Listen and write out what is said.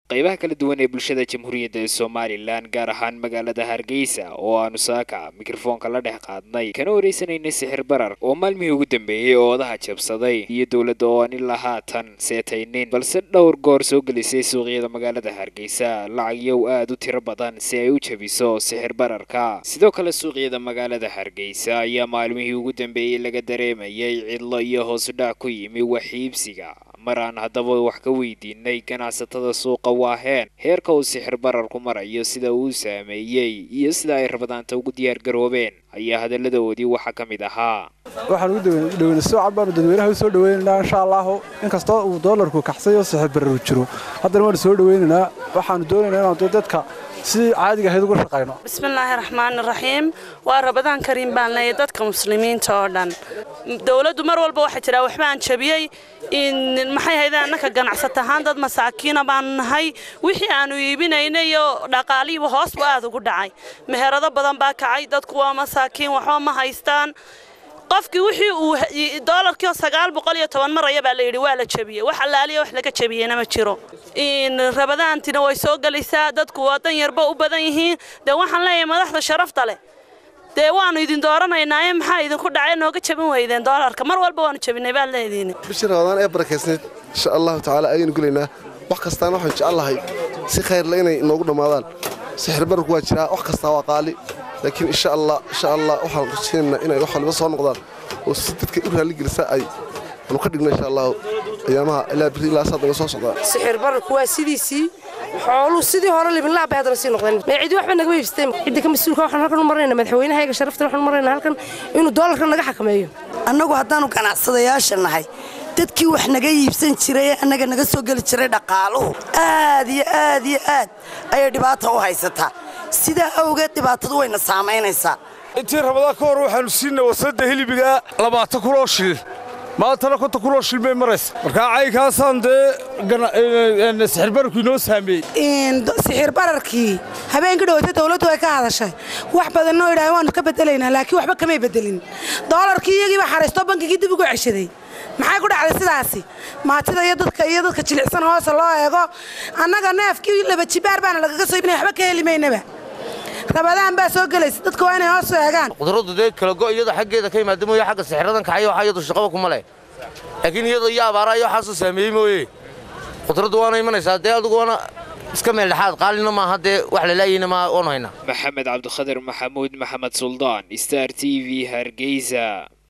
qaybaha kala duwan ee bulshada jamhuuriyadda ee somalilan gaar ahaan magaalada hargeysa oo aanu saaka mikrofoonka la dhex qaadnay kana wareysanaynay sixir barar oo maalmihii ugu dambeeyey oo odaha jabsaday iyo dowladda oo aan ilaa haatan seetaynin balse dhowr goor soo gelisay suuqyada magaalada hargeysa lacagyow aad u tiro badan si ay u jabiso sixir bararka sidoo kale suuqyada magaalada hargeysa ayaa maalmihii ugu dambeeyey laga dareemayay cidlo iyo hoosudhac ku yimi waxiibsiga mar aan haddaba wax ka weydiinay ganacsatada suuqa waaheen heerka uu sixir bararku marayo sida uu saameeyey iyo sida ay rabadaanta ugu diyaar garoobeen ayaa hadalladoodii waxaa ka mid ahaa waxaan ugu dhaweyna soocan baanu dadweynaha u soo dhaweynaynaa insha allahu inkastoo uu doolarku kaxsay oo sixir bararu jiro haddana waanu soo dhaweynaynaa waxaanu doonaynaa inaanu dadka si caadiga ahayd uga shaqayno bismillaahi raxmaani raxiim waa rabadaan kariim baan leeyahay dadka muslimiinta oo dhan dowladdu mar walba waxaa jira waxbaan jabiyey maxay hayde annaka ganacsat ahaan dad masaakiina baanu nahay wixii aanu iibinayna iyo dhaqaalihiiba hoosbu aad ugu dhacay meherado badan baa kacay dadku waa masaakiin waxba ma haystaan qofkii wixii uu doolarkii sagaal boqol iyo toban maraya baa la yidhi waa la jabiyey wax allaaliya wax laga jabiyeyna ma jiro rabadaantina way soo gelaysaa dadku waa dan yarba u badan yihiin dee waxaan leeyahay madaxda sharafta leh dee waanu idin dooranaynaaye maxaa idinku dhacay nooga jabin weydeen doolarka mar walba waanu jabinay baad leediin bishii rabadaan ee barakaysnayd insha allahu tacaala ayaynu gelaynaa wax kastaana waxaan jecellahay si khayrle inay inoogu dhammaadaan sixir bararku waa jiraa wax kastaa waa qaali laakiin insha allah insha allah waxaan rajaynaynaa inay wax waliba soo noqdaan oo si dadka u raalligelisa ay anu ka dhigno insha allahu ayaamaha ilaa biri ilaa saad naga soo socdaa sixir bararku waa sidiisii xooluu sidii hore libinlaab bay haddana sii noqdeen mee cidi waxba nagama iibsateen cidda ka mas-uulka waxaan halkan u marayna madaxweynahayaga sharaftan waxaan u marayna halkan inuu doolarka naga xakameeyo annagu haddaanu ganacsadayaasha nahay dadkii wax naga iibsan jiray ee annaga naga soo geli jiray dhaqaaluhu aad iyo aad iyo aad ayay dhibaata u haysataa sidaa awgeed dhibaatadu wayna saamaynaysaa intii rabadaan ka hor waxaannu siinay wasadda hilibiga labaatan kuloo shil maantana konta kuloo shil bay maraysa markaa caynkaasaan dee sixir bararku inoo saameeyey sixir bararkii habeenkii dhowata dawladdu ay ka hadashay wax badanoo idhahay waannu ka bedelaynaa laakiin waxba kamay bedelin doolarkii iyagiiba xaraystoo bankigii dib ugu ceshaday maxay ku dhacday sidaasi maatida iyo dadka iyo dadka jilicsan hoose loo eego annaga neefkii laba jibaar baana lagaga soo ibinay waxba ka heli maynaba rabadaan baa soo gelaysa dadka waa inay hoos eegaan qudradu dee kala go iyada xaggeeda ka yimaada mooye xagga sixiradan kacay waxa iyadu shaqaba kuma leh laakiin iyada iyo abaara iyo waxaasoo saameeyey mooye qudraddu waana imanaysaa dee adugu waana iska meel dhexaad qaalina maaha dee wax lalaayeyna ma waanu haynaa maxamed cabdikhadir maxamuud maxamed suldaan star t v hargeysa